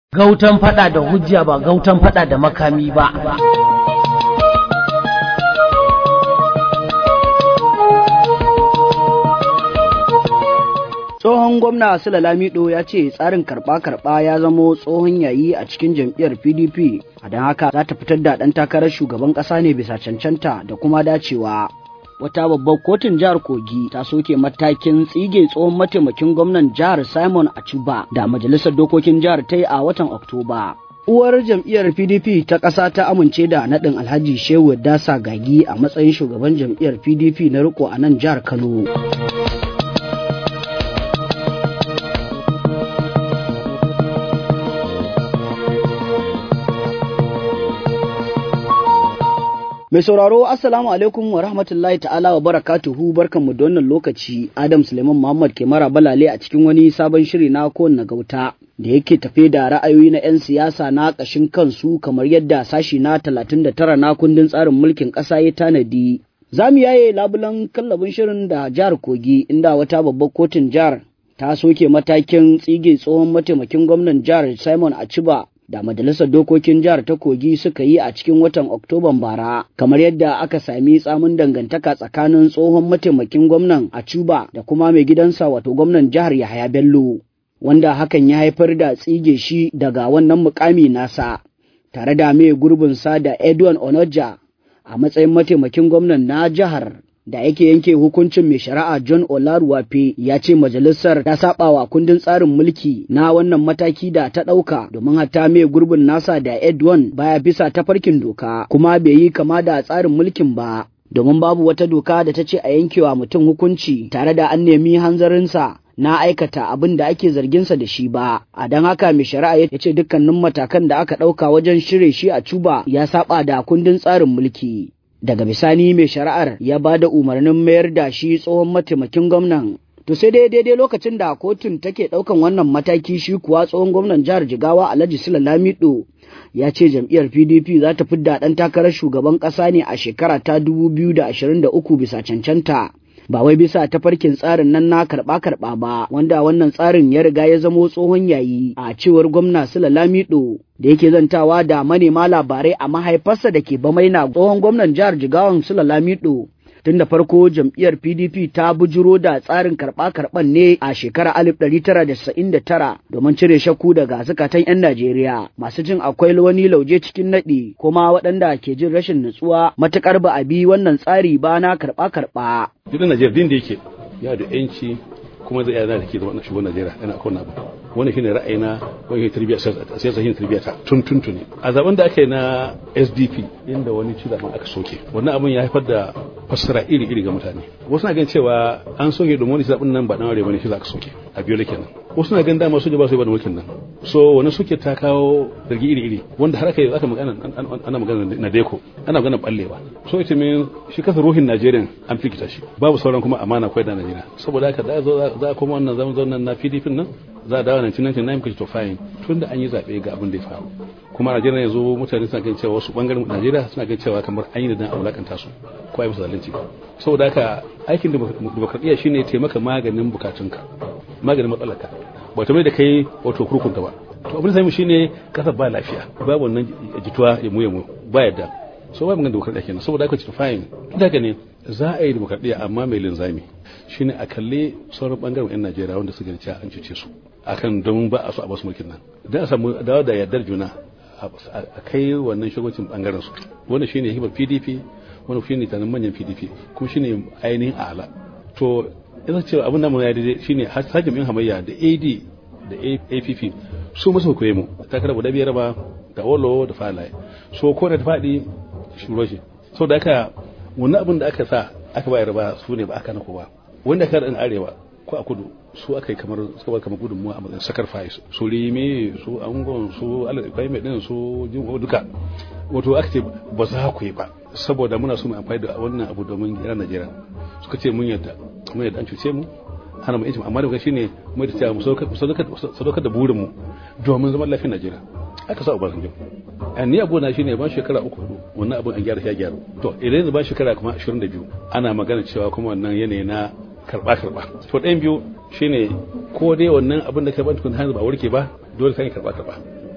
gautan fada da hujja ba gautan fada da makami ba tsohon gwamna sula lamido ya ce tsarin karɓa-karɓa ya zamo tsohon yayi a cikin jam'iyyar pdp a don haka za ta fitar da ɗan takarar shugaban ƙasa ne bisa cancanta da kuma dacewa wata babbar kotun jihar kogi ta soke matakin tsige tsohon mataimakin gwamnan jihar simon achuba da majalisar dokokin jihar ta yi a watan oktoba uwar jam'iyyar pdp ta ƙasa ta amince da naɗin alhaji shehu dasa gagi a matsayin shugaban jam'iyyar pdp na riko a nan jihar kano Mai sauraro Assalamu alaikum wa rahmatullahi ta'ala wa barakatuhu barkanmu da wannan lokaci Adam Suleiman Muhammad ke mara balale a cikin wani sabon shiri na kowanne gauta da yake tafe da ra'ayoyi na 'yan siyasa na ƙashin kansu kamar yadda sashi na 39 na kundin tsarin mulkin ƙasa ya tanadi. Za mu yaye labulan kallabin shirin da jihar Kogi inda wata babbar kotun jihar ta soke matakin tsige tsohon mataimakin gwamnan jihar Simon Achiba da majalisar dokokin jihar ta kogi suka yi a cikin watan oktoban bara kamar yadda aka sami tsamin dangantaka tsakanin tsohon mataimakin gwamnan a cuba da kuma mai gidansa wato gwamnan jihar yahaya bello wanda hakan ya haifar da tsige shi daga wannan mukami nasa tare da mai gurbinsa da edwin onoja a matsayin mataimakin gwamnan na jihar da yake yanke hukuncin mai shari'a John Olaruwafe ya ce majalisar ta saba wa kundin tsarin mulki na wannan mataki da ta ɗauka domin hatta mai gurbin nasa da Edwin baya bisa tafarkin doka kuma bai yi kama da tsarin mulkin ba domin babu wata doka da ta ce a yankewa mutum hukunci tare da an nemi hanzarinsa na aikata abin da ake zarginsa da shi ba a don haka mai shari'a ya ce dukkanin matakan da aka ɗauka wajen shirye shi a cuba ya saba da kundin tsarin mulki daga bisani mai shari'ar ya ba da umarnin mayar da shi tsohon mataimakin gwamnan to sai dai daidai lokacin da kotun take ɗaukan wannan mataki shi kuwa tsohon gwamnan jihar jigawa alhaji sula lamido ya ce jam'iyyar pdp za ta fidda ɗan takarar shugaban ƙasa ne a shekara ta 2023 bisa cancanta ba wai bisa tafarkin tsarin nan na karɓa-karɓa ba wanda wannan tsarin ya riga ya zamo tsohon yayi a cewar gwamna sula lamido da yake zantawa da manema labarai a mahaifarsa da ke bamaina tsohon gwamnan jihar jigawan sula lamido tun da farko jam'iyyar pdp ta bujuro da tsarin karɓa-karɓan ne a shekarar 1999 domin cire shakku daga zukatan 'yan najeriya masu jin akwai wani lauje cikin naɗi kuma waɗanda ke jin rashin nutsuwa matuƙar ba a bi wannan tsari ba na karɓa-karɓa. Duk Najeriya din da yake ya da 'yanci kuma zai yana da ke zama shugaban Najeriya yana akwai abu wani shine ra'ayina wani tarbiyya siyasa shine tarbiyya ta tun tun tuni a zaben da aka yi na SDP inda wani ci zaben aka soke wannan abin ya haifar da fassara iri iri ga mutane wasu na ganin cewa an soke domin wani zaben nan ba dan aure bane shi za ka soke a biyo kenan wasu na ganin dama soja ba su yi ba da mulkin nan so wani suke ta kawo zargi iri iri wanda har aka yi aka magana ana magana na deko ana magana ballewa so ita min shi kasa ruhin Najeriya an fikita shi babu sauran kuma amana kwai da Najeriya saboda haka da za a koma wannan zaman zaman na PDP nan za a dawo 1999 kashi to fine tun da an yi zaɓe ga abin da ya faru kuma Najeriya yanzu mutane suna ganin cewa wasu bangaren Najeriya suna ganin cewa kamar an yi da dan a wulakanta su ko ai musu zalunci saboda haka aikin demokradiyya shine taimaka maganin bukatunka maganin matsalarka ba ta mai da kai wato kurkunta ba to abin da sai shine kasar ba lafiya babu wannan jituwa ya mu ya mu ba yadda so ba magana demokradiyya kenan saboda haka to fine daga ne za a yi demokradiyya amma mai linzami shine a kalle sauran bangaren yan Najeriya wanda suka cewa an cuce su akan don ba a so a basu mulkin nan dan a samu dawo da yardar juna a kai wannan shugabancin bangaren su wannan shine hikimar PDP wannan shine tanan manyan PDP kuma shine ainihin ala to ina cewa abin da mu ya daidai shine hakim in hamayya da AD da APP su masu koye mu takara guda biyar ba da Olo da Falaye so ko da ta faɗi shuro shi so da aka wannan abin da aka sa aka bayar ba su ne ba aka na ba wanda ka da arewa ko a kudu su aka yi kamar suka bar kamar gudunmuwa a matsayin sacrifice su rime su angon su alaƙai mai ɗin su jin duka wato aka ce ba za ku yi ba saboda muna so mu amfani da wannan abu domin gyara Najeriya suka ce mun yadda mun yadda an cuce mu hana mu yanci amma da shine mu da cewa mu sadaukar da burin mu domin zaman lafiyar Najeriya aka sa Obasanjo ni abu na shine ban shekara uku wannan abin an gyara shi gyara to idan yanzu ban shekara kuma 22 ana magana cewa kuma wannan yanayi na karba karba to ɗayan biyu shine ko dai wannan abin da ka ban tukun hanzu ba warke ba dole sai karba karba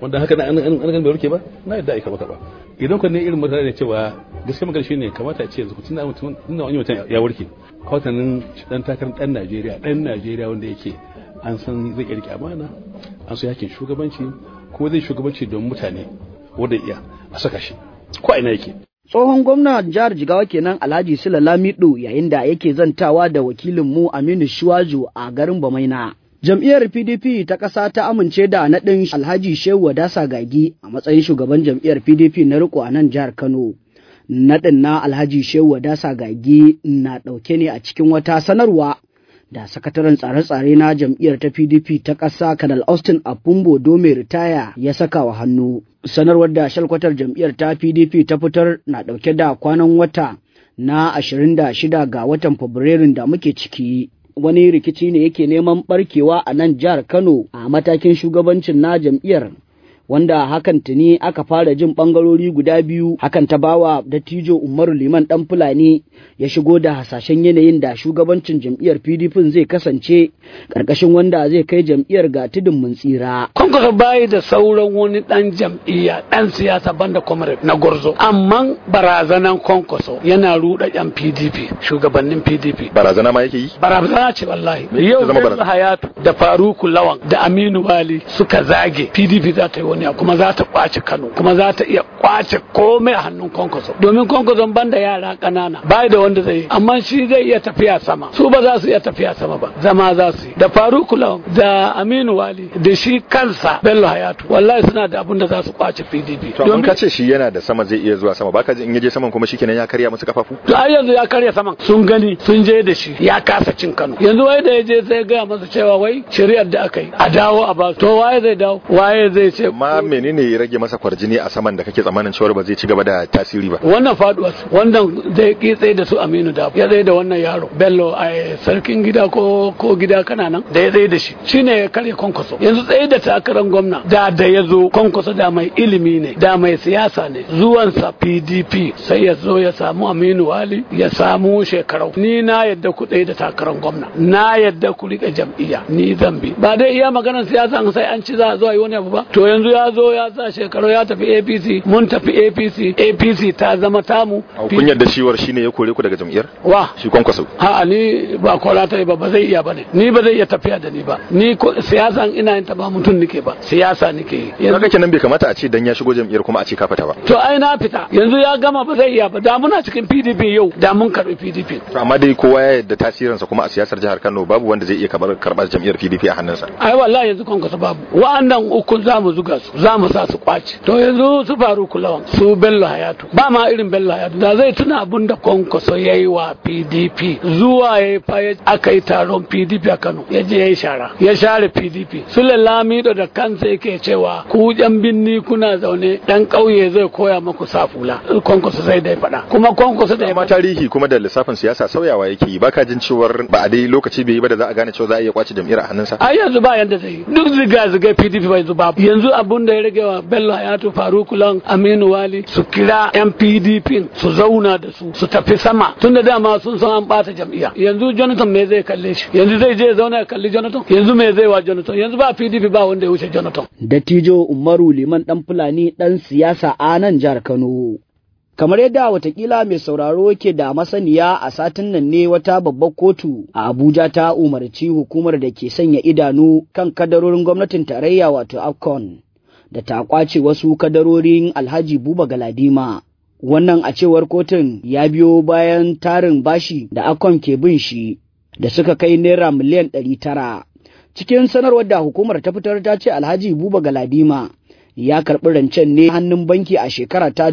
wanda haka na an an bai warke ba na yadda ai karba karba idan ku ne irin mutane da cewa gaskiya magana shine kamata a ce yanzu tun da mutum tun da wani mutum ya warke kawatanin dan takarar dan Najeriya dan Najeriya wanda yake an san zai iya rike amana an so yakin shugabanci ko zai shugabanci don mutane wanda iya a saka shi ko a ina yake Tsohon gwamnan jihar Jigawa kenan Alhaji Sula Lamido yayin da yake zantawa da wakilinmu Aminu Shuwaju a garin Bamaina. Jam'iyyar PDP ta ƙasa ta amince da naɗin Alhaji Shehu Wadasa Gagi a matsayin shugaban jam'iyyar PDP na riko a nan jihar Kano. Naɗin na Alhaji Shehu Wadasa Gagi na ɗauke ne a cikin wata sanarwa da sakataren tsare-tsare na jam'iyyar ta PDP ta ƙasa Kanal Austin Apumbo Dome Ritaya ya saka wa hannu. Sanarwar da shalkwatar jam'iyyar ta PDP ta fitar na ɗauke da kwanan wata na 26 ga watan Fabrairun da muke ciki. Wani rikici ne yake neman barkewa a nan jihar Kano a matakin shugabancin na jam'iyyar wanda hakan tuni aka fara jin bangarori guda biyu hakan ta bawa dattijo umaru liman dan fulani ya shigo da hasashen yanayin da shugabancin jam'iyyar pdp zai kasance karkashin wanda zai kai jam'iyyar ga tudun mun tsira kwankwaso bayi da sauran wani dan jam'iyya dan siyasa banda comrade na gwarzo amma barazanan kwankwaso yana ruɗa yan pdp shugabannin pdp barazana ma yake yi barazana ce wallahi Me yau zama Bello barazana? hayatu da faruku lawan da aminu wali suka zage pdp za ta yi wani abu kuma za ta kwace kano kuma za ta iya kwace komai a hannun kwankwaso domin kwankwason banda yara ƙanana bai da wanda zai yi amma shi zai iya tafiya sama su ba za su iya tafiya sama ba zama za su yi da faruku lawan da aminu wali da shi kansa bello hayatu wallahi suna da abin da za su kwace pdp to amma ka ce shi yana da sama zai iya zuwa sama baka ji in yaje saman kuma shikenan ya karya musu kafafu to ai yanzu ya karya saman sun gani sun je da shi ya kasa cin Kano yanzu wai da ya je sai gaya masa cewa wai shari'ar da aka yi a dawo a ba to waye zai dawo waye zai ce amma menene ya rage masa kwarjini a saman da kake tsammanin cewa ba zai ci gaba da tasiri ba wannan faduwa wannan da ya ki tsaye da su Aminu da ya tsaye da wannan yaro Bello a sarkin gida ko ko gida kana nan da ya tsaye da shi shine ya karya kwankwaso yanzu tsaye da takarar gwamna da da ya zo kwankwaso da mai ilimi ne da mai siyasa ne zuwansa PDP sai ya zo ya samu Aminu Wali ya samu shekarau ni na yadda ku tsaye da takarar gwamna na yadda ku rike jam'iyya ni zan bi ba dai iya maganar siyasa sai an ci za a zo a yi wani abu ba to yanzu ya zo ya sa shekaru ya tafi APC mun tafi APC APC ta zama tamu kun yarda ciwar shine ya kore ku daga jam'iyyar wa shi kwankwaso A'a ni ba kora ta yi ba ba zai iya ba ne ni ba zai iya tafiya da ni ba ni ko siyasan ina yin ta ba mutum nike ba siyasa nike yi kaga yanzu kenan bai kamata a ce dan ya shigo jam'iyyar kuma a ce ka fita ba to ai na fita yanzu ya gama ba zai iya ba da muna cikin PDP yau da mun karbi PDP to amma dai kowa ya yarda tasirinsa kuma a siyasar jihar Kano babu wanda zai iya kamar karbar jam'iyyar PDP a hannunsa ai wallahi yanzu kon kasa babu wa'annan uku za mu zuga su za mu sa su kwace to yanzu su faru kulawan su bello hayatu ba ma irin bello hayatu da zai tuna abin da kwankwaso ya yi wa pdp zuwa ya yi fa ya- aka yi taron pdp a kano ya je ya yi shara ya share pdp su lamido da kansa yake cewa ku yan binni kuna zaune dan ƙauye zai koya maku safula kwankwaso zai dai faɗa kuma kwankwaso da ya amma tarihi kuma da lissafin siyasa sauyawa yake yi baka jin cewar ba a dai lokaci bai yi ba da za a gane cewa za a iya kwace jam'iyyar a hannunsa ai yanzu ba yanda zai yi duk ziga ziga pdp bai yanzu babu yanzu abun da ya rage wa bello hayatu faruku lan aminu wali su kira yan pdp su zauna da su su tafi sama tunda dama sun san an bata jam'iyya yanzu jonathan me zai kalle shi yanzu zai je ya zauna ya kalli jonathan yanzu me zai wa jonathan yanzu ba pdp ba wanda ya wuce jonathan dattijo umaru liman dan fulani dan siyasa a nan jihar kano kamar yadda watakila mai sauraro ke da masaniya a satin nan ne wata babbar kotu a abuja ta umarci hukumar da ke sanya idanu kan kadarorin gwamnatin tarayya wato afcon da ta kwace wasu kadarorin alhaji buba galadima wannan a cewar kotun ya biyo bayan tarin bashi da afcon ke bin shi da suka kai naira miliyan ɗari tara cikin sanarwar da hukumar ta fitar ta ce alhaji buba galadima ya karɓi rancen ne hannun banki a shekara ta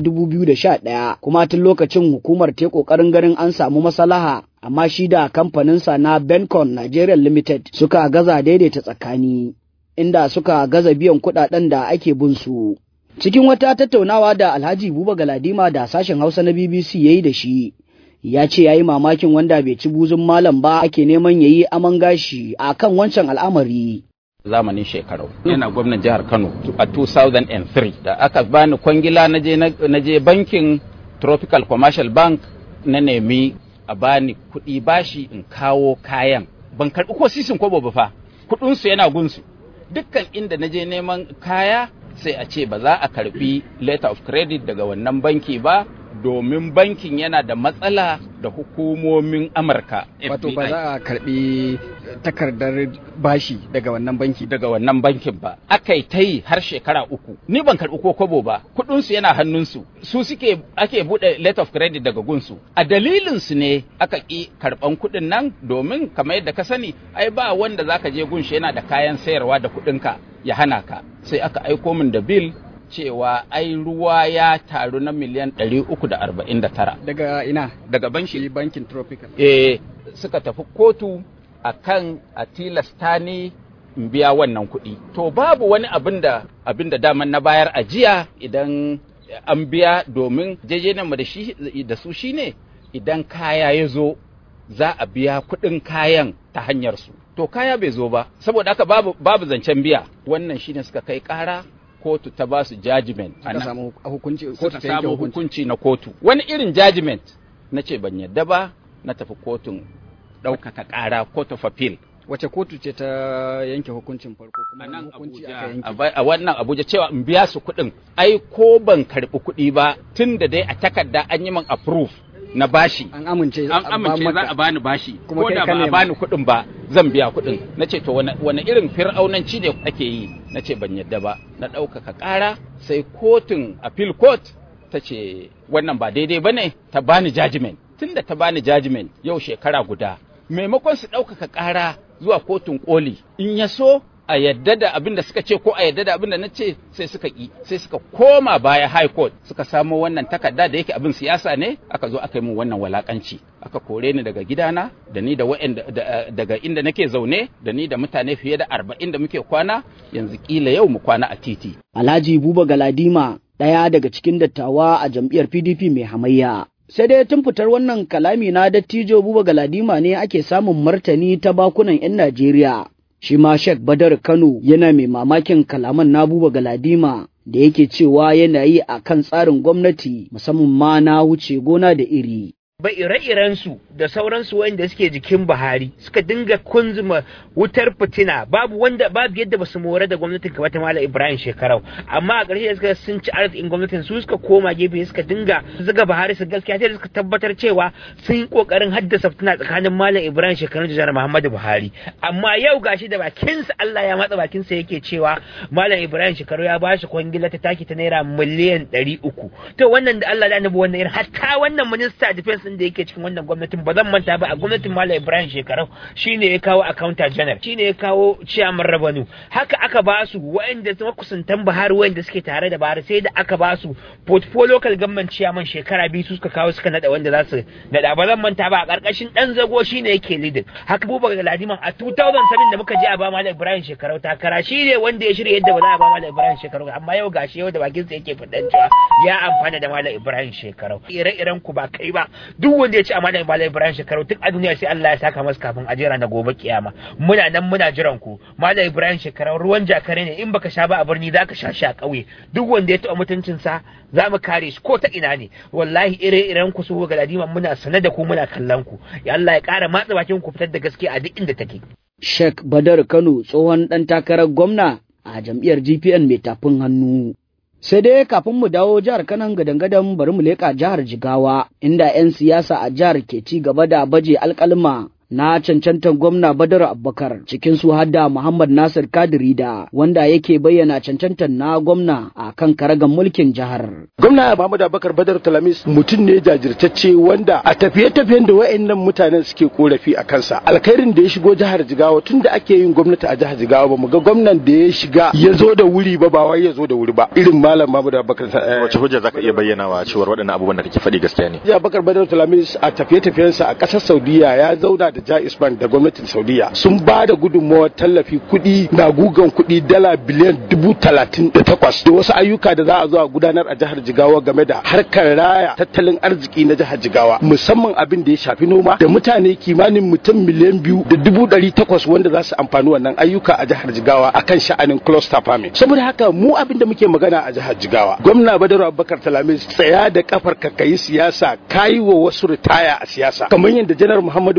2011 kuma tun lokacin hukumar ta ƙoƙarin ganin an samu maslaha amma shi da kamfaninsa na Bencon Nigeria Limited suka gaza daidaita tsakani inda suka gaza biyan kuɗaɗen da ake bin su. Cikin wata tattaunawa da Alhaji Buba Galadima da sashen Hausa na BBC ya yi da shi, ya ce ya yi mamakin wanda bai ci buzun malam ba ake neman ya yi aman gashi a kan wancan al'amari. zamanin shekaru yana gwamnan jihar kano a 2003 da aka bani kwangila na je na je bankin tropical commercial bank na nemi a bani kuɗi bashi in kawo kayan ban karɓi ko sisin kwabo ba fa kuɗinsu yana gunsu dukkan inda na je neman kaya sai a ce ba za a karbi letter of credit daga wannan banki ba domin bankin yana da matsala da hukumomin amurka wato ba FBI. za a karbi takardar bashi daga wannan banki daga wannan bankin ba aka yi ta yi har shekara uku ni ban karɓi ko kobo ba kuɗinsu yana hannunsu su suke ake buɗe letter of credit daga gunsu a dalilinsu ne aka ƙi karɓan kuɗin nan domin kamar yadda ka sani ai ba wanda zaka je gunshi yana da kayan sayarwa da kuɗinka ya hana ka sai aka aiko min da bil cewa ai ruwa ya taru na miliyan 349 daga ina daga banki shi bankin tropical eh suka tafi kotu akan a tilasta ni in biya wannan kuɗi to babu wani abin da abin da daman na bayar a jiya idan an biya domin jejenan mu da shi da su shine idan kaya ya zo za a biya kuɗin kayan ta hanyar su to kaya bai zo ba saboda haka babu babu zancen biya wannan shine suka kai ƙara kotu ta ba su judgment a suka nan. samu hukunci kotu suka ta yanke samu hukunci hukunci na kotu wani irin judgment na ce ban yadda ba na tafi kotun ɗaukaka ƙara court of appeal wace kotu ce ta yanke hukuncin farko kuma a wani nan hukunci Abuja aka yanke a ba- a wannan Abuja cewa in biya su kuɗin ai ko ban karɓi kuɗi ba tun da dai a takarda an yi min approve na bashi an amince an ba amince za maka- a bani bashi Kuma ko kai da ka ba a nema. bani kuɗin ba zan biya kuɗin na ce to wani wani irin fir'aunanci ne ake yi na ce ban yadda ba na ɗaukaka ƙara sai kotun appeal court ta ce wannan ba daidai ba ne ta bani judgment tunda ta bani judgment yau shekara guda maimakon su ɗaukaka ƙara zuwa kotun koli in ya so a yadda da abin da suka ce ko a yadda da abin da na ce sai suka ƙi sai suka koma baya high court suka samo wannan takarda da yake abin siyasa ne aka zo aka yi min wannan walakanci aka kore ni daga gidana da ni da wa'anda da- daga inda nake zaune da ni da mutane fiye da arba'in da muke kwana yanzu kila yau mu kwana a titi Alhaji Buba Galadima ɗaya daga cikin dattawa a jam'iyyar PDP mai hamayya. Sai dai tun fitar wannan kalami na dattijo Buba Galadima ne ake samun martani ta bakunan 'yan Najeriya. Shi ma Sheikh Badar Kano yana mai mamakin kalaman na Buba Galadima da yake cewa yana yi a kan tsarin gwamnati musamman ma na wuce gona da iri. ba ire-irensu da sauransu wanda suke jikin Buhari suka dinga kunzuma wutar fitina babu wanda babu yadda basu more da gwamnatin kamar ta Malam Ibrahim Shekarau amma a ƙarshe da suka sun ci arzikin gwamnatin su suka koma gefe suka dinga zuga Buhari su gaskiya sai da suka tabbatar cewa sun yi kokarin haddasa fitina tsakanin Malam Ibrahim Shekarau da Janar Muhammadu Buhari amma yau gashi da bakinsa Allah ya matsa bakinsa yake cewa Malam Ibrahim Shekarau ya bashi kwangila ta taki ta naira miliyan ɗari uku to wannan da Allah da annabi wannan irin hatta wannan minista defense din da yake cikin wannan gwamnatin ba zan manta ba a gwamnatin Malam Ibrahim Shekarau shine ya kawo accountant general shine ya kawo chairman revenue haka aka ba su waɗanda su makusantan Buhari waɗanda suke tare da Buhari sai da aka ba su portfolio local government chairman shekara biyu su suka kawo suka nada wanda za su nada ba zan manta ba a karkashin dan zago shine yake leading haka Abubakar Galadiman a 2007 da muka je a ba Malam Ibrahim Shekarau takara shine wanda ya shirya yadda ba za a ba Malam Ibrahim Shekarau ba. amma yau gashi yau da bakin sa yake fadan cewa ya amfana da Malam Ibrahim Shekarau ire-iren ku ba kai ba duk wanda ya ci amana da Malam Ibrahim Shekarau duk a duniya sai Allah ya saka masa kafin a jira na gobe kiyama muna nan muna jiran ku Malam Ibrahim Shekarau ruwan jakare ne in baka sha ba a birni zaka sha shi a ƙauye duk wanda ya taɓa mutuncinsa za mu kare shi ko ta ina ne wallahi ire-iren ku su ga ladima muna sane da ku muna kallon ku ya Allah ya ƙara matsa bakin ku fitar da gaskiya a duk inda take Sheikh Badar Kano tsohon ɗan takarar gwamna a jam'iyyar GPN mai tafin hannu. Sai dai kafin mu dawo jihar Kanan gadan-gadan bari mu leƙa jihar Jigawa inda 'yan siyasa a jihar ke ci gaba da baje alƙalma na cancantar gwamna Badar Abubakar cikin su hadda Muhammad Nasir Kadirida wanda yake bayyana cancantar na gwamna a kan karagan mulkin jihar. gwamna Muhammadu Abubakar Badar Talamis mutum ne jajirtacce wanda a tafiye-tafiyen da wa'annan mutanen suke korafi a kansa alkhairin da ya shigo jihar Jigawa tun da ake yin gwamnati a jihar Jigawa ba mu ga gwamnan da ya shiga ya zo da wuri ba ba wai ya zo da wuri ba irin malam Muhammadu Abubakar eh, wace hujja zaka iya bayyana wa cewar waɗannan abubuwan da kake faɗi gaskiya ne Jiya Bakar Badar Talamis a tafiye-tafiyensa a ƙasar Saudiya ya zauna da Jais Bank da gwamnatin Saudiya sun ba da gudunmawar tallafi kuɗi na gugan kuɗi dala biliyan dubu talatin da takwas da wasu ayyuka da za a zo a gudanar a jihar Jigawa game da harkar raya tattalin arziki na jihar Jigawa musamman abin da ya shafi noma da mutane kimanin mutum miliyan biyu da dubu ɗari takwas wanda za su amfani wannan ayyuka a jihar Jigawa akan sha'anin cluster farming saboda haka mu abin da muke magana a jihar Jigawa gwamna Badaru Abubakar Talamis tsaya da kafar ka kayi siyasa kayi wa wasu ritaya a siyasa kamar yadda janar Muhammadu Buhari ya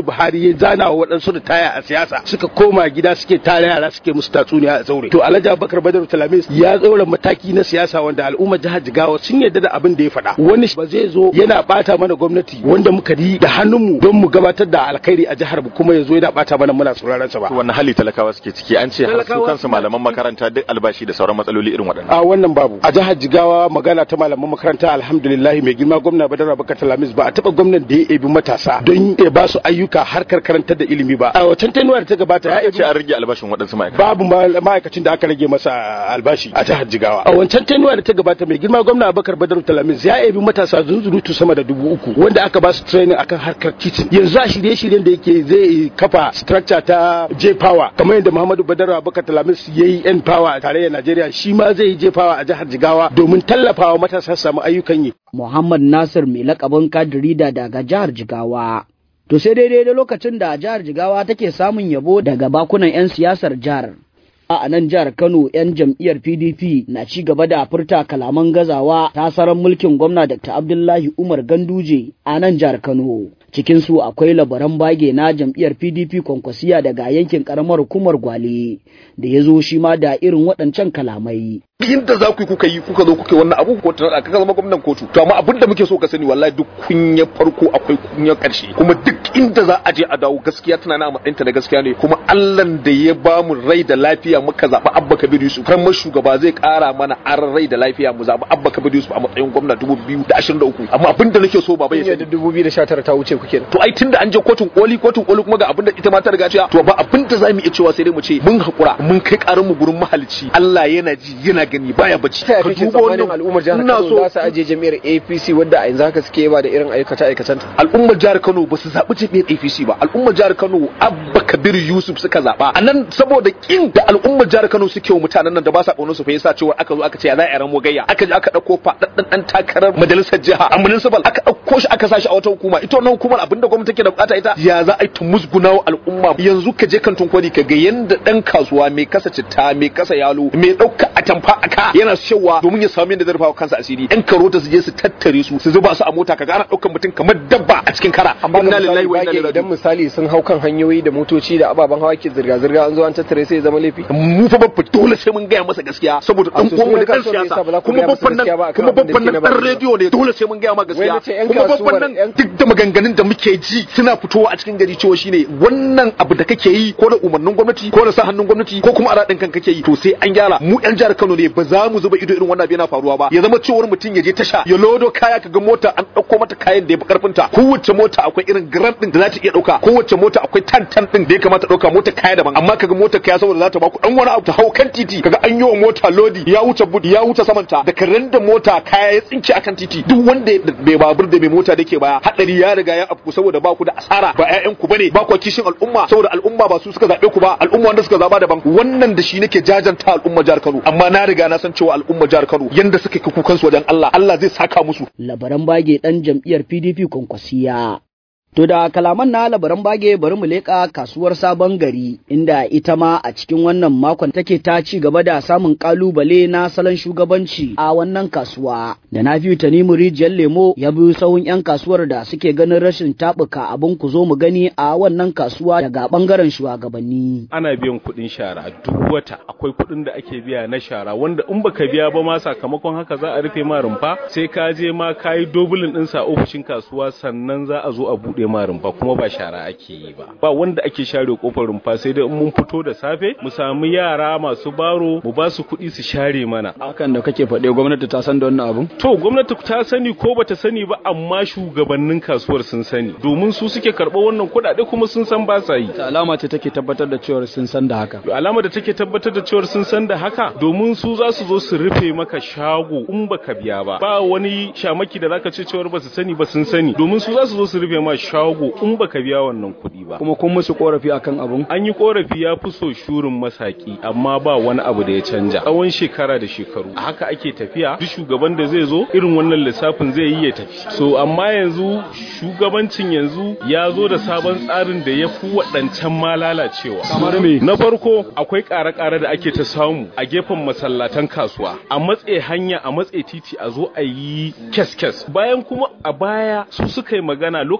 ya zana wa waɗansu da taya a siyasa suka koma gida suke tare yara suke musu tatsuniya a zaure to alhaji abubakar badar talamis ya tsaura mataki na siyasa wanda al'ummar jihar jigawa sun yarda da abin da ya faɗa wani ba zai zo yana bata mana gwamnati wanda muka yi da hannunmu don mu gabatar da alkhairi a jihar mu kuma ya zo yana bata mana muna sauraron sa ba To wannan hali talakawa suke ciki an ce har su Talakawa kansu malaman makaranta duk albashi da sauran matsaloli irin waɗannan. a wannan babu a jihar jigawa magana ta malaman makaranta alhamdulillah mai girma gwamna badar abubakar talamis ba a taba gwamnan da ya ebi matasa don ya ba su ayyuka harkar karantar da ilimi ba a wancan tenuwa da ta gabata ya Ya ebi ce an rage albashin waɗansu ma'aikata. babu ma- ma'aikacin da aka rage masa albashi a jihar jigawa a wancan tenuwa da ta gabata mai girma gwamna abubakar badar talamis ya ebi matasa zunzurutu sama da dubu uku wanda aka ba su training akan harkar titin yanzu a shirye-shiryen da yake zai kafa structure ta j power kamar yadda muhammadu badar abubakar talamis ya yi n power a tarayyar najeriya shi ma zai yi j power a jihar jigawa domin tallafawa matasa su samu ayyukan yi Muhammad Nasir mai lakabin kadirida daga jihar Jigawa. To sai daidai da lokacin da jihar Jigawa take samun yabo daga bakunan 'yan siyasar jihar. A nan jihar Kano 'yan jam'iyyar PDP na ci gaba da furta kalaman gazawa tasarar mulkin gwamna Dr. Abdullahi Umar Ganduje a nan jihar Kano. Cikinsu akwai labaran bage na jam'iyyar PDP kwankwasiya daga yankin karamar hukumar Gwale da ya zo shi ma da irin waɗancan kalamai. inda za ku yi kuka yi kuka zo kuka yi wannan abu ko ta ka zama gwamnan kotu to amma abin da muke so ka sani wallahi duk kunya farko akwai kunya karshe kuma duk inda za a je a dawo gaskiya tana na matsayin ta da gaskiya ne kuma Allah da ya ba mu rai da lafiya muka zaba Abba Kabir Yusuf kan shugaba zai kara mana aran rai da lafiya mu zaba Abba Kabir Yusuf a matsayin gwamna 2023 amma abin da nake so baba ya sani 2019 ta wuce kuke to ai tunda an je kotun koli kotun koli kuma ga abin da ita ma ta riga cewa to ba abin da zamu iya cewa sai dai mu ce mun hakura mun kai karin mu gurin mahalicci Allah yana ji yana gani baya bacci ta kake tsammanin al'ummar jihar Kano za su aje jami'ar APC wadda a yanzu haka suke ba da irin aikace aikacen ta al'ummar jihar Kano ba su zaɓi jami'ar APC ba al'ummar jihar Kano Abba Kabir Yusuf suka zaɓa a nan saboda kin da al'ummar jihar Kano suke wa mutanen nan da ba sa ƙaunar su fa yasa cewa aka zo aka ce ya za a ran gayya aka je aka ɗauko faɗaɗɗan ɗan takarar majalisar jiha a municipal aka ɗauko shi aka sashi a wata hukuma ita wannan hukumar abinda gwamnati take da bukata ita ya za a yi ta musguna wa al'umma yanzu ka je kantin kwari ka ga yanda ɗan kasuwa mai kasa citta mai kasa yalo mai ɗauka atamfa aka yana shawa domin ya samu yadda zai rufa kansa asiri yan karota su je su tattare su su zuba su a mota kaga ana ɗaukan mutum kamar dabba a cikin kara amma inna ga lillahi misali wa inna bage ilaihi idan raji'un misali sun hau kan hanyoyi da motoci da ababen hawa ke zirga zirga an zo an tattare sai ya zama laifi mu fa babba dole sai mun gaya masa gaskiya saboda A dan su uwan mu sunan ne dan kasuwar ne siyasa yasa ba za ku kuma gaya masa babban nan gaskiya ba akan kuma abin da babban ke nan na dan ba rediyo ne dole sai mun gaya ma Wai gaskiya nace yan kuma babban kasuwar, nan yan- duk da maganganun da muke ji suna fitowa a cikin gari cewa shine wannan abu da kake yi ko da umarnin gwamnati ko da sa hannun gwamnati ko kuma a radin kan kake yi to sai an gyara mu yan jihar Kano ne ba za mu zuba ido irin wannan abu yana faruwa ba ya zama cewar mutum ya je tasha ya lodo kaya kaga mota an dauko mata kayan da ya fi karfin ta kowace mota akwai irin gram din da za ta iya dauka kowace mota akwai tan tan din da ya kamata dauka mota kaya daban amma kaga mota kaya saboda za ta baku dan wani abu ta hau kan titi kaga an yi wa mota lodi ya wuce budi ya wuce samanta da karen da mota kaya ya tsinke akan titi duk wanda bai babur da mai mota da ke baya hadari ya riga ya afku saboda ba ku da asara ba ƴaƴan ku bane ba ku kishin al'umma saboda al'umma ba su suka zabe ku ba al'umma wanda suka zaba daban wannan da shi nake jajanta al'umma jihar Kano amma na riga na san cewa al'umma jihar Kano yanda suka kai kukan su wajen Allah Allah zai saka musu labaran bage ɗan jam'iyyar PDP kwankwasiya. To da kalaman na labaran bage bari mu leƙa kasuwar sabon gari inda ita ma a cikin wannan makon take ta ci gaba da samun kalubale na salon shugabanci a wannan kasuwa. Da na fi Tanimu Rijiyar Lemo ya bi sahun 'yan kasuwar da suke ganin rashin taɓuka abin ku zo mu gani a wannan kasuwa daga ɓangaren shugabanni. ana biyan kuɗin shara duk wata akwai kuɗin da ake biya na shara wanda in baka biya ba ma sakamakon haka za a rufe ma rumfa sai ka je ma ka yi dobulin ɗinsa a ofishin kasuwa sannan za a zo a buɗe ma rumfa kuma ba shara ake yi ba ba wanda ake share kofar rumfa sai dai in mun fito da safe mu samu yara masu baro mu ba su kuɗi su share mana hakan da kake faɗe gwamnati ta san da wannan abun to gwamnati ta sani ko bata sani ba amma shugabannin kasuwar sun sani domin su suke karɓar wannan kuɗaɗe kuma sun san ba sa yi ta alama ce take tabbatar da cewa sun san da haka alama da take tabbatar da cewar sun san da haka domin su za su zo su rufe maka shago in baka biya ba ba wani shamaki da zaka ce cewar ba su sani ba sun sani domin su za su zo su rufe ma shago in baka biya wannan kuɗi ba kuma kun musu korafi akan abun an yi korafi ya fi so shurin masaki amma ba wani abu da ya canja tsawon shekara da shekaru a haka ake tafiya duk shugaban da zai zo irin wannan lissafin zai yi ya tafi so amma yanzu shugabancin yanzu ya zo da sabon tsarin da ya fi waɗancan ma lalacewa kamar me na farko akwai ƙare-ƙare da ake ta samu a gefen masallatan kasuwa a matse hanya a matse titi a zo a yi kes-kes bayan kuma a baya su suka yi magana lokacin da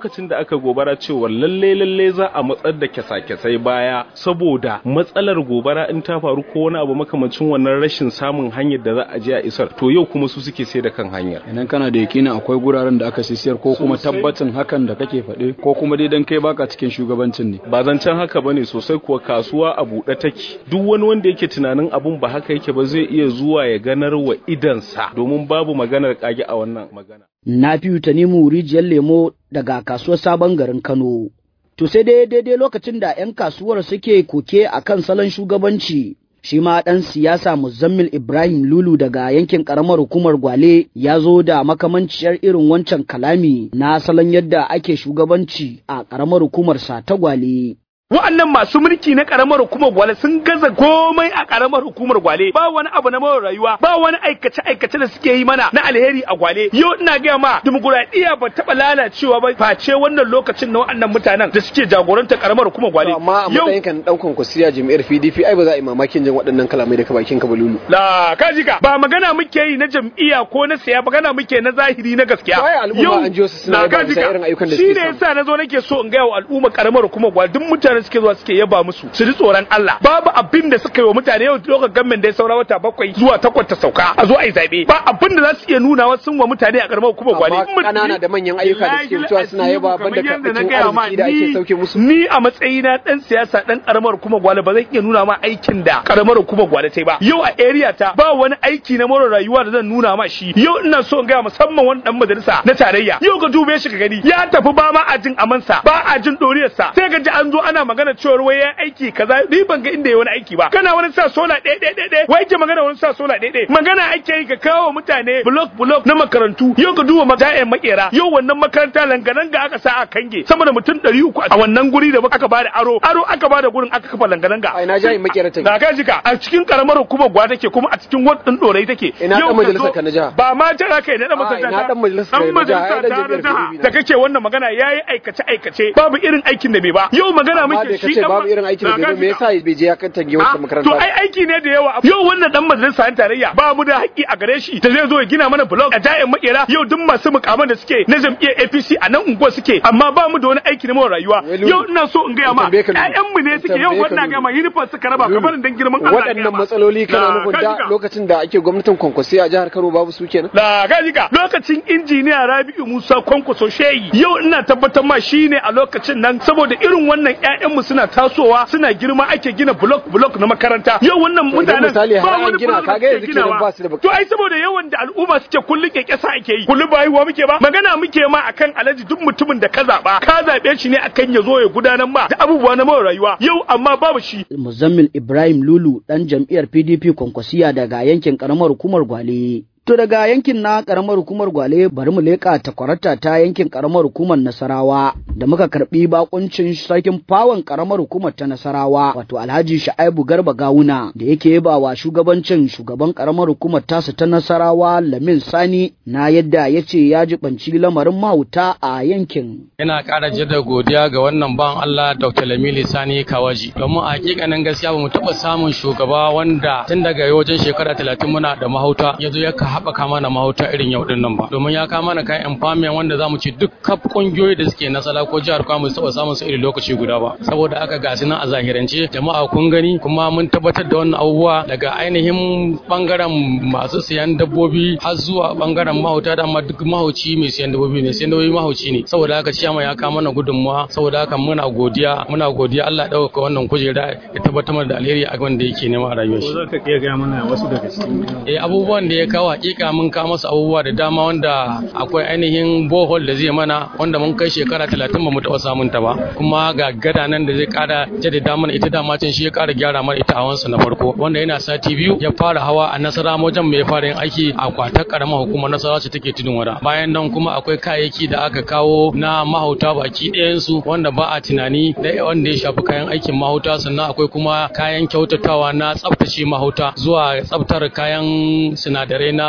aka gobara cewa lalle lalle za a matsar da kyasa-kyasai baya saboda matsalar gobara in ta faru ko wani abu makamancin wannan rashin samun hanyar da za a je a isar to yau kuma su suke sai da kan hanyar idan kana da yakinin akwai guraren da aka sisiyar ko kuma tabbacin hakan da kake faɗe ko kuma dai dan kai baka cikin shugabancin ne ba zancen haka bane sosai kuwa kasuwa a buɗe take duk wani wanda yake tunanin abun ba haka yake ba zai iya zuwa ya ganar wa idansa domin babu maganar kage a wannan magana na fi tanimu rijiyar lemo daga kasuwar sabon garin kano to sai dai daidai lokacin da 'yan kasuwar suke koke a kan salon shugabanci shi ma ɗan siyasa muzammil ibrahim lulu daga yankin ƙaramar hukumar gwale ya zo da makamanciyar irin wancan kalami na salon yadda ake shugabanci a ƙaramar hukumar sa ta gwale wa'annan masu mulki na karamar hukumar gwale sun gaza komai a karamar hukumar gwale ba wani abu na mawar rayuwa ba wani aikace aikace da suke yi mana na alheri a gwale yau ina gaya ma dimokuraɗiyya ba taɓa lalacewa ba face wannan lokacin na wa'annan mutanen da suke jagorantar karamar hukumar gwale amma a matsayin kan dan kwankwasiya jami'ar PDP ai ba za a yi mamakin jin waɗannan kalamai daga bakin ka balulu la ka ji ka ba magana muke yi na jam'iyya ko na siya magana muke na zahiri na gaskiya yau an ji wasu suna yaba bisa irin ayyukan da suke shi ne yasa na zo nake so in gaya wa al'umma karamar hukumar gwale duk mutane suke zuwa suke yaba musu su ji tsoron Allah babu abin da suka yi wa mutane yau lokacin gamin da ya saura wata bakwai zuwa takwas ta sauka a zo a yi zabe ba abin da za su iya nuna wa sun wa mutane a karamar hukumar gwale amma kanana da manyan ayyuka da suke cewa suna yaba banda karbacin arziki da ake sauke musu ni a matsayina dan siyasa dan karamar hukumar gwale ba zan iya nuna ma aikin da karamar hukumar gwale ta yi ba yau a area ta ba wani aiki na more rayuwa da zan nuna ma shi yau ina so in ga musamman wani dan majalisa na tarayya yau ka dube shi ka gani ya tafi ba ma a jin amansa ba a jin doriyarsa sai ga ji an zo ana magana cewa wai ya aiki kaza ni ban ga inda ya wani aiki ba kana wani sa sola ɗaya ɗaya ɗaya ɗaya wai ke magana wani sa sola ɗaya ɗaya magana ake yi ka kawo mutane block block na makarantu yau ka duba mata'yan makera yau wannan makaranta langa-langa aka sa a kange sama da mutum ɗari uku a wannan guri da aka bada aro aro aka bada gurin aka kafa langa-langa a ina jayin makera take na ka jika a cikin karamar hukumar gwa take kuma a cikin wadin ɗorai take ina dan majalisar ka na jiha ba ma jiha kai na dan majalisa ina dan majalisar ka na jiha dan jiha da kake wannan magana yayi aikace aikace babu irin aikin da bai ba yau magana muke shi babu irin aikin da bai me yasa bai je ya kan tange wata makaranta to ai aiki ne da yawa yau wannan dan majalisar tarayya ba mu da haƙƙi a gare shi da zai zo ya gina mana blog a jayin makera yau duk masu mukaman da suke na jam'iyyar APC a nan unguwa suke amma ba mu da wani aiki na rayuwa yau ina so in gaya ma ƴaƴan mu ne suke yau wannan ga ma uniform suka raba kamar dan girman Allah waɗannan matsaloli kana nufin da lokacin da ake gwamnatin kwankwasi a jihar Kano babu su kenan la gajika lokacin injiniya Rabi'u Musa Kwankwaso Shehi yau ina tabbatar ma shine a lokacin nan saboda irin wannan ƴaƴan mu suna tasowa suna girma ake gina block block na makaranta yau wannan mutanen ba wani gina kaga yanzu kenan ba su da to ai saboda yawan da al'umma suke kullun kekesa ake yi kullun ba haihuwa muke ba magana muke ma akan alaji duk mutumin da ka zaba ka zabe shi ne akan ya zo ya gudanar ma da abubuwa na mawa rayuwa yau amma babu shi Muzammil Ibrahim Lulu dan jam'iyyar PDP Kwankwasiya daga yankin karamar hukumar Gwale To daga yankin na karamar hukumar Gwale bari mu leƙa takwarata ta yankin karamar hukumar Nasarawa da muka karbi bakuncin sarkin fawon karamar hukumar ta Nasarawa wato Alhaji Sha'aibu Garba Gawuna da yake yaba wa shugabancin shugaban karamar hukumar tasu ta Nasarawa Lamin Sani na yadda ya ce ya jibanci lamarin mahauta a yankin. Ina ƙara jada godiya ga wannan ban Allah Dr. Lamili Sani Kawaji domin a hakikanin gaskiya ba mu taɓa samun shugaba wanda tun daga wajen shekara talatin muna da mahauta ya zo ya haɓaka mana mahauta irin yau din nan ba domin ya kama mana kayan empowerment wanda zamu ci duk kaf kungiyoyi da suke nasala ko jihar Kwamo su taɓa samun su irin lokaci guda ba saboda aka ga nan a zahirance jama'a kun gani kuma mun tabbatar da wannan abubuwa daga ainihin bangaren masu siyan dabbobi har zuwa bangaren mahauta da amma duk mahauci mai siyan dabbobi ne siyan dabbobi mahauci ne saboda haka ciyama ya kama mana gudunmuwa saboda haka muna godiya muna godiya Allah ya dauka wannan kujera ya tabbatar mana da alheri a wanda yake nema a rayuwar shi. Ko za ka iya gaya mana wasu daga cikin Eh abubuwan da ya kawo hakika mun kawo masa abubuwa da dama wanda akwai ainihin bohol da zai mana wanda mun kai shekara talatin ba mu taɓa samun ta ba kuma ga gada nan da zai ƙara jaddada mana ita dama can shi ya ƙara gyara mana ita hawansa na farko wanda yana sati biyu ya fara hawa a nasara wajen mai fara yin aiki a kwatar karamar hukumar nasara ce take tudun wada bayan nan kuma akwai kayayyaki da aka kawo na mahauta baki ɗayansu wanda ba a tunani da wanda ya shafi kayan aikin mahauta sannan akwai kuma kayan kyautatawa na tsaftace mahauta zuwa tsaftar kayan sinadarai na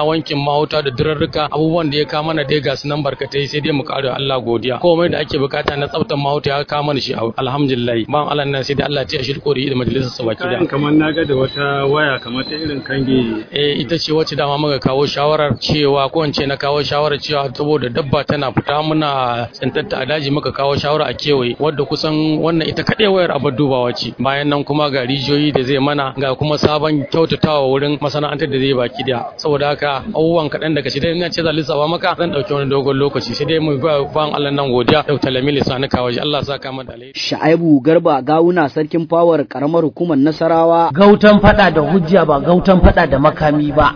na wankin mahauta da durarruka abubuwan da ya kawo mana dai ga su nan barkatai sai dai mu kare Allah godiya komai da ake bukata na tsaftar mahauta ya kawo mana shi alhamdulillah ban Allah nan sai dai Allah ya shi kori da majalisar sa baki da kamar na ga da wata waya kamar ta irin kange eh ita ce wacce dama muka kawo shawarar cewa ko in ce na kawo shawarar cewa saboda dabba tana fita muna tsantatta a daji muka kawo shawara a kewaye wadda kusan wannan ita kaɗai wayar abar dubawa ce bayan nan kuma ga rijiyoyi da zai mana ga kuma sabon kyautatawa wurin masana'antar da zai baki da saboda haka abubuwan kaɗan daga shi dai ina ce za lissafa maka zan ɗauki wani dogon lokaci sai dai mu ba ban Allah nan godiya Dr. Lamili Sani Kawaji Allah sa ka da alheri Sha'aibu Garba Gawuna sarkin fawar karamar hukumar Nasarawa gautan fada da hujja ba gautan fada da makami ba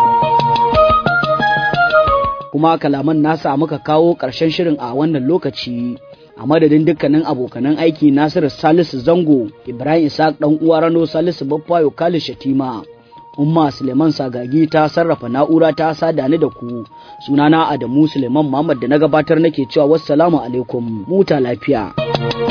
kuma kalaman nasa muka kawo ƙarshen shirin a wannan lokaci a madadin dukkanin abokanan aiki Nasiru Salisu Zango Ibrahim Isaac dan uwa Rano Salisu Baffayo Khalid Shatima Umma Suleiman Sagagi ta sarrafa na'ura ta sada ni da ku sunana Adamu Suleiman Muhammad da na gabatar nake cewa wassalamu alaikum muta lafiya